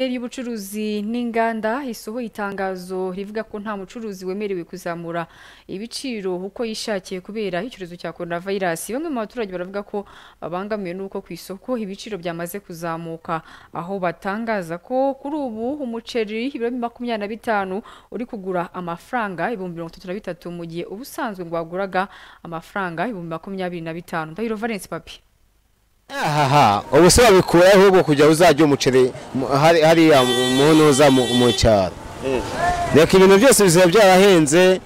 Minisiteri y'ubucuruzi n'inganda isohoye itangazo rivuga ko nta mucuruzi wemerewe kuzamura ibiciro uko yishakiye kubera icyorezo cya coronavirus. Bamwe mu baturage baravuga ko babangamiwe n'uko ku isoko ibiciro byamaze kuzamuka, aho batangaza ko kuri ubu umuceri ibiro makumyabiri na bitanu uri kugura amafaranga ibihumbi mirongo itatu na bitatu mu gihe uba usanzwe ngo waguraga amafaranga ibihumbi makumyabiri na bitanu. Ndahiro Valence Papi. aha ubu se babikura ahubwo kujya uzajya umuceri mu- hari- hariya munoza mu cyaro reka ibintu byose bizaba byarahenze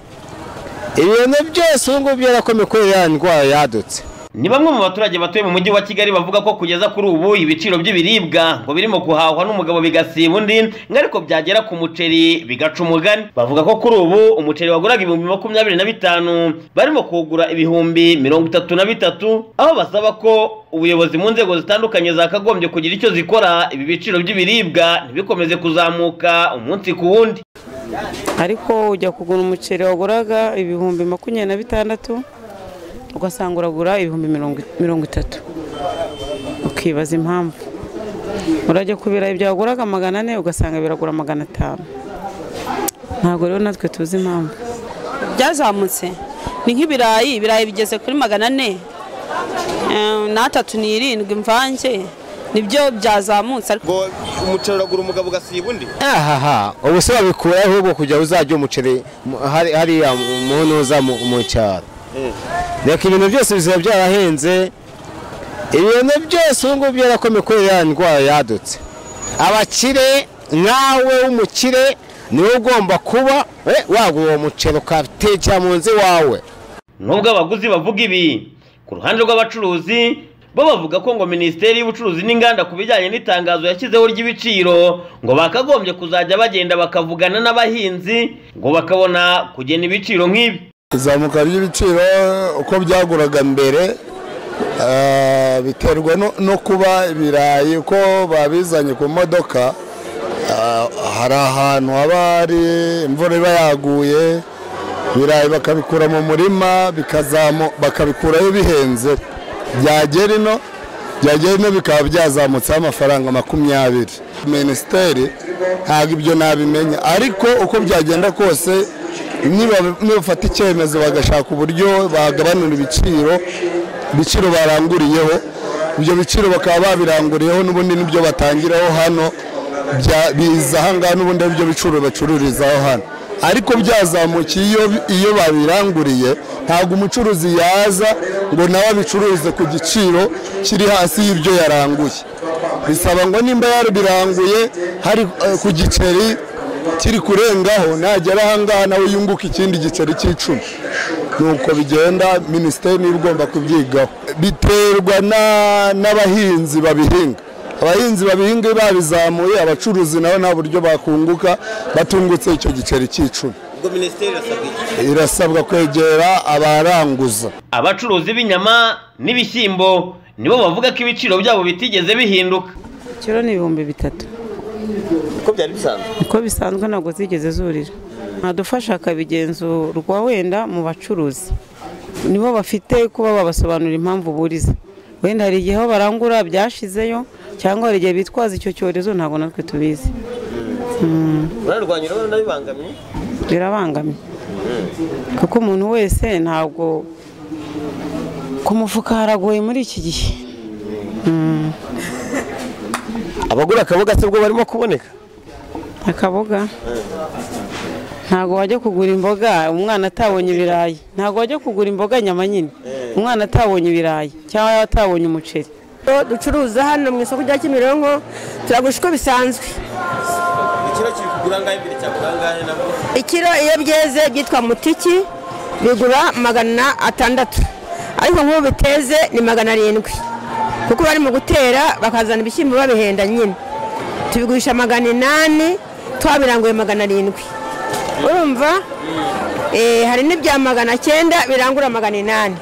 ibintu byose ubu ngubu byarako imikorere ya ndwara yadutse Ni bamwe mu baturage batuye mu mujyi wa Kigali bavuga ko kugeza kuri ubu ibiciro by'ibiribwa ngo birimo guhahwa n'umugabo bigasiba undi ngo ariko byagera ku muceri bigaca umugani bavuga ko kuri ubu umuceri waguraga ibihumbi makumyabiri na bitanu barimo kuwugura ibihumbi mirongo itatu na bitatu aho basaba ko ubuyobozi mu nzego zitandukanye zakagombye kugira icyo zikora ibi biciro by'ibiribwa ntibikomeze kuzamuka umunsi ku wundi ariko ujya kugura umuceri waguraga ibihumbi makumyabiri na bitandatu ugasanga uragura ibihumbi mirongo- mirongo itatu ukibaza impamvu urajya ku birayi byaguraga magana ane ugasanga biragura magana atanu ntabwo rero natwe tuzi impamvu byazamutse ni nk'ibirayi ibirayi bigeze kuri magana ane eh, n'atatu n'irindwi imvange nibyo byazamutse ariko ngo umuceri uragura umugabo ugasiba undi aha ubu se babikura ahubwo kujya uzajya umuceri mu- hari- hariya munoza mu cyaro reka ibintu byose bizaba byarahenze ibintu byose ubu ngubu byarako imikorere ya ndwara yadutse abakire nawe w'umukire niwe ugomba kuba eh, wagura uwo muceri ukatekera mu nzu iwawe Nubwo abaguzi bavuga ibi, ku ruhande rw'abacuruzi bo bavuga ko ngo Minisiteri y'Ubucuruzi n'Inganda ku bijyanye n'itangazo yashyizeho ry'ibiciro ngo bakagombye kuzajya bagenda bakavugana n'abahinzi ngo bakabona kugena ibiciro nk'ibi. izamuka ry'ibiciro uko byaguraga mbere eh, biterwa no- no kuba ibirayi uko babizanye ku modoka eh, hari ahantu haba hari imvura iba yaguye ibirayi bakabikura mu murima bikazamu- bakabikurayo bihenze byagera ino byagera ino bikaba byazamutseho amafaranga makumyabiri minisiteri ntabwo ibyo nabimenya ariko uko byagenda kose niba- nibafata icyemezo bagashaka uburyo bagabanura ibiciro ibiciro baranguriyeho ibyo biciro bakaba babiranguriyeho n'ubundi n'ibyo batangiraho hano bya- biza aha ngaha n'ubundi ari byo biciro bacururizaho hano ariko byazamukiye iyo iyo babiranguriye ntabwo umucuruzi yaza ngo nawe abicururize ku giciro kiri hasi y'ibyo yaranguye bisaba ngo nimba yarabiranguye hari eh, ku giceri kiri kurengaho nagera aha ngaha nawe yunguka ikindi giceri cy'icumi nuko bigenda minisiteri niba igomba kubyigaho biterwa na- n'abahinzi babihinga abahinzi babihinga iyo babizamuye abacuruzi nabo nta buryo bakunguka batungutse icyo giceri cy'icumi ubwo minisiteri irasabwa iki irasabwa kwegera abaranguza Abacuruzi b'inyama n'ibishyimbo nibo bavuga ko ibiciro byabo bitigeze bihinduka. ikiro ni ibihumbi bitatu uko byari bisanzwe niko bisanzwe ntabwo zigeze zurira nadufasha akabigenzurwa wenda mu bacuruzi nibo bafite kuba babasobanurira impamvu buriza wenda hari igihe aho barangura byashizeyo cyangwa hari igihe bitwaza icyo cyorezo ntabwo natwe tubizi bararwanya urabona bibangamye birabangamye kuko umuntu wese ntabwo ku mufuka haragoye muri iki gihe abagura akaboga se bwo barimo kuboneka akaboga ntabwo wajya kugura imboga umwana atabonye ibirayi ntabwo wajya kugura imboga nyama nyine umwana atabonye ibirayi cyangwa atabonye umuceri Ibyo ducuruza hano mu isoko rya Kimironko turagurisha uko bisanzwe ikiro kiri kugura angahe imbere cyagura angahe nabwo ikiro iyo byeze byitwa mutiki bigura magana atandatu ariko nk'ubu biteze ni magana arindwi kuko bari mu gutera bakazana ibishyimbo babihenda nyine tubigurisha magana inani twabiranguye magana arindwi urumva Eh, hari n'ibya magana cyenda birangura magana inani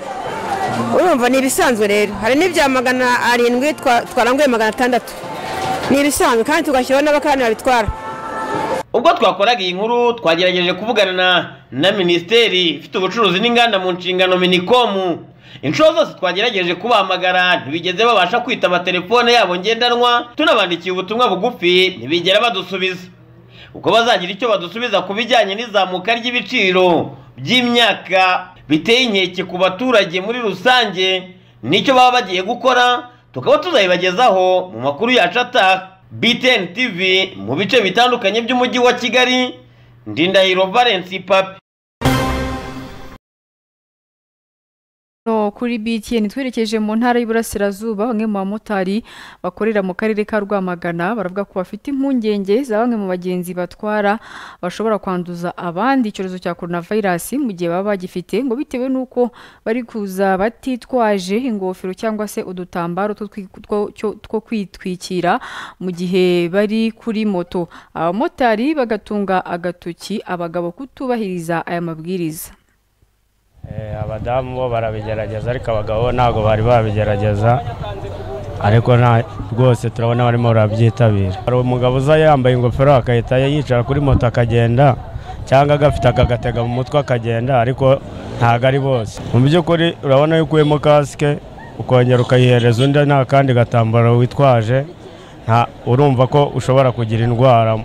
urumva ni ibisanzwe rero hari n'ibya magana arindwi twa- twaranguye magana atandatu ni ibisanzwe kandi tugashyiraho n'abakarani babitwara Ubwo twakoraga iyi nkuru twagerageje kuvugana na, na Minisiteri ifite ubucuruzi n'inganda mu nshingano Minicom inshuro zose twagerageje kubahamagara ntibigeze babasha kwitaba telefone yabo ngendanwa tunabandikiye ubutumwa bugufi ntibigera badusubiza ubwo bazagira icyo badusubiza ku bijyanye n'izamuka ry'ibiciro by'imyaka biteye inkeke ku baturage muri rusange nicyo baba bagiye gukora tukaba tuzayibagezaho mu makuru yacu ataha btn tv mu bice bitandukanye by'umujyi wa kigali ndindahiro valence papi No, kuri BTN twerekeje mu ntara y'Iburasirazuba bamwe mu bamotari bakorera mu karere ka Rwamagana baravuga ko bafite impungenge za bamwe mu bagenzi batwara bashobora kwanduza abandi icyorezo cya coronavirus mu gihe baba bagifite ngo bitewe n'uko bari kuza batitwaje ingofero cyangwa se udutambaro two twi- two- cyo- two kwitwikira mu gihe bari kuri moto abamotari bagatunga agatoki abagabo kutubahiriza aya mabwiriza Eh, abadamu bo barabigerageza ariko abagabo bo ntabwo bari babigerageza ariko nta rwose turabona barimo barabyitabira hari umugabo uza yambaye ingofero agahita yicara kuri moto akagenda cyangwa agafite akagatega mu mutwe akagenda ariko ntabwo ari bose mu by'ukuri urabona yuko ukuyemo kasike ukongera ukayihereza undi nta kandi gatambaro witwaje nta- urumva ko ushobora kugira indwara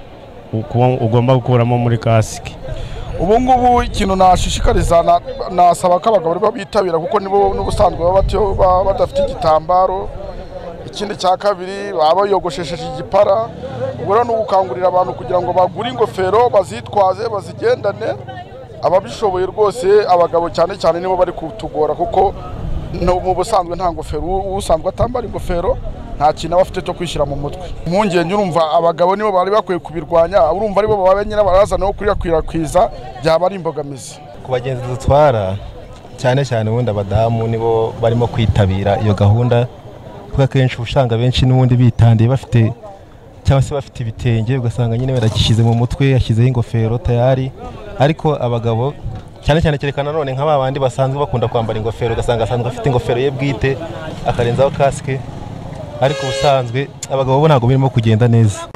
uku- ugomba gukuramo muri kasike ubu ngubu ikintu nashishikariza na- nasaba ko abagabo aribo bitabira kuko nibo n'ubusanzwe baba batiho- baba badafite igitambaro ikindi cya kabiri baba biyogoshesheje igipara ubwo rero ni ugukangurira abantu kugira ngo bagure ingofero bazitwaze bazigendane ababishoboye rwose abagabo cyane cyane nibo bari kutugora kuko no- mu busanzwe nta ngofero u- usanzwe atambara ingofero nta kintu aba afite cyo kwishyira mu mutwe impungenge urumva abagabo nibo bari bakwiye kubirwanya urumva aribo baba nyine barazana wo kuyakwirakwiza byaba ari imbogamizi ku bagenzi dutwara cyane cyane ubundi abadamu nibo barimo kwitabira iyo gahunda kuko akenshi uba usanga benshi n'ubundi bitandiye bafite cyangwa se bafite ibitenge ugasanga nyine baragishyize mu mutwe yashyizeho ingofero tayari ariko abagabo cyane cyane kereka nanone nka ba bandi basanzwe bakunda kwambara ingofero ugasanga asanzwe afite ingofero ye bwite akarenzaho kasike ariko ubusanzwe abagabo bo ntabwo birimo kugenda neza